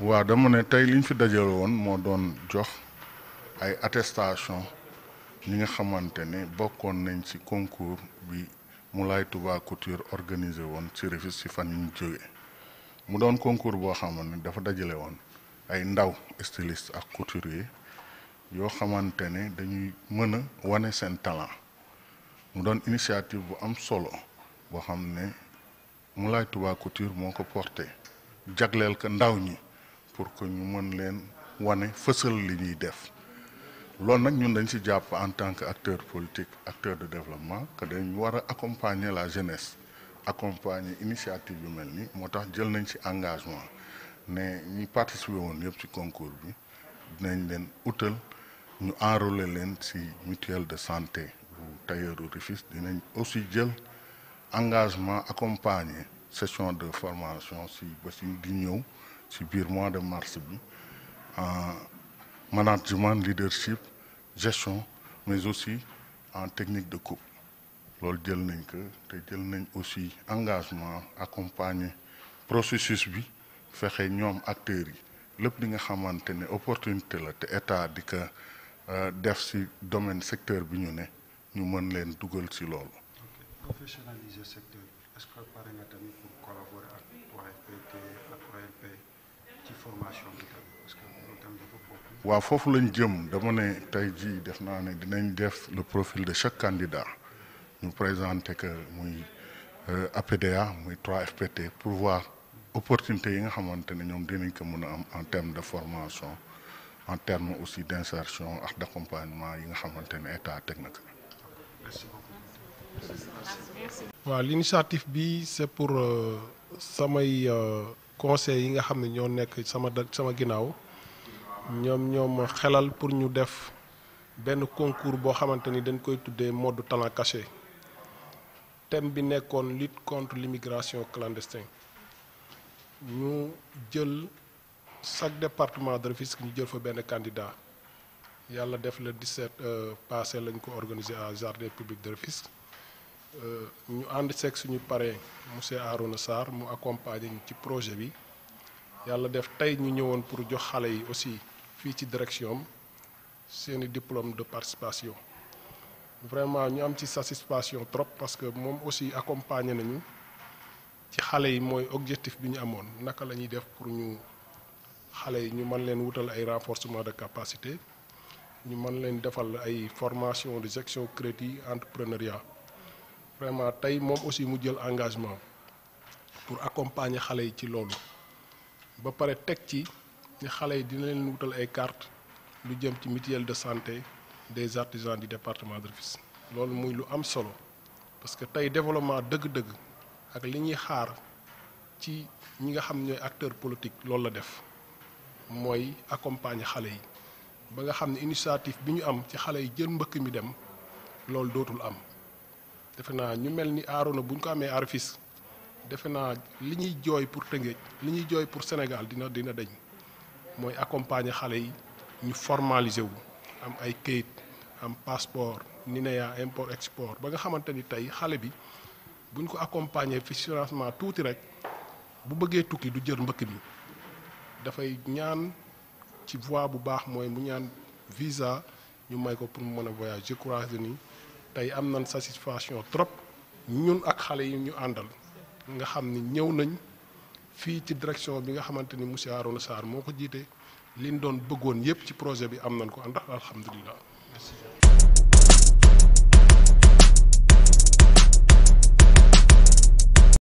waaw dama ne tey li ñu fi dajale woon moo doon jox ay attestation ñi nga xamante ne bokkoon nañ ci concours bi Moulay Touba Couture organisé woon ci Rufisque ci fan yi ñu jógee mu doon concours boo xamante ne dafa dajale woon ay ndaw styliste ak couturier yoo xamante ne dañuy mën a wane seen talent mu doon initiative bu am solo boo xam ne Moulay Touba Couture moo ko porté jagleel ko ndaw ñi pour que ñu mën leen wane fësal li ñuy def loolu nag ñun dañ ci jàpp en tant que acteur politique acteur de développement que dañ war a accompagner la jeunesse accompagner initiative yu mel ni moo tax jël nañ ci engagement ne ñi participer woon yëpp ci concours bi dinañ leen utal ñu enrôler leen ci mutuelle de santé bu tailleuru Rufisque dinañ aussi jël engagement accompagner session de formation ci ba ci di ñëw ci biir mois de mars bi en management leadership gestion mais aussi en technique de coupe loolu jël nañ ko te jël nañ aussi engagement accompagner processus bi fexe ñoom acteurs yi lépp li nga xamante ne opportunité la te état di ko def ci domaine secteur bi ñu ne ñu mën leen dugal ci loolu. professionnaliser secteur bi est-ce que pare nga tamit pour collaborer ak OFPT ak OLP ci formation bi tamit parce que loolu tamit dafa bokk. waaw foofu lañ jëm dama ne tey jii def naa ne dinañ def le profil de chaque candidat ñu présenter que muy APDA muy 3FPT pour voir opportunité yi nga xamante ne ñoom dinañ ko mën a am en termes de formation en termes aussi d'insertion ak d'accompagnement yi nga xamante ne état teg na ko. merci beaucoup. waaw l'initiative bi c'est pour samay conseils yi nga xam ne ñoo nekk sama da sama ginnaaw ñoom ñoom xelal pour ñu def benn concours boo xamante ni dañ koy tuddee mode talent caché thème bi nekkoon lutte contre l'immigration clandestine ñu jël chaque département de Rufisque ñu jël fa benn candidat yàlla def le 17 passé lañ ko organiser à jardin public de Rufisque ñu ànd seeg suñu parrain monsieur Arouna Sarr mu accompagner ñu ci projet bi yàlla def tey ñu ñëwoon pour jox xale yi aussi fii ci direction am seeni diplôme de participation vraiment ñu am ci satisfaction trop parce que moom aussi accompagner nañu ci xale yi mooy objectif bi ñu amoon naka la ñuy def pour ñu xale yi ñu mën leen wutal ay renforcement de capacité ñu mën leen defal ay formation de gestion crédit entrepreneuriat vraiment tey moom aussi mu jël engagement pour accompagner xale yi ci loolu ba pare teg ci ni xale yi dina leen wutal ay carte lu jëm ci mutuelle de santé des artisans du département de Rufisque loolu muy lu am solo parce que tey développement dëgg-dëgg ak li ñuy xaar ci ñi nga xam ñooy acteur politique loolu la def mooy accompagner xale yi ba nga xam ne initiative bi ñu am ci xale yi jël mbëkk mi dem loolu dootul am defe naa ñu mel ni Arona bu ñu ko amee à Rufisque defe naa li ñuy jooy pour Tëngéej li ñuy jooy pour Sénégal dina dina dañ mooy accompagner xale yi ñu formaliser wu am ay kayit am passeport NINEA import export ba nga xamante ni tey xale bi bu ñu ko accompagner fi financement tuuti rek bu bëggee tukki du jël mbëkk mi dafay ñaan ci voie bu baax mooy mu ñaan visa ñu may ko pour mu mën a voyage je crois que ni tey am nañ satisfaction trop ñun ak xale yi ñu àndal nga xam ni ñëw nañ fii ci direction bi nga xamante ni monsieur Arouna Sarr moo ko jiite liñ doon bëggoon yépp ci projet bi am nañ ko ndax alhamdulilah. merci.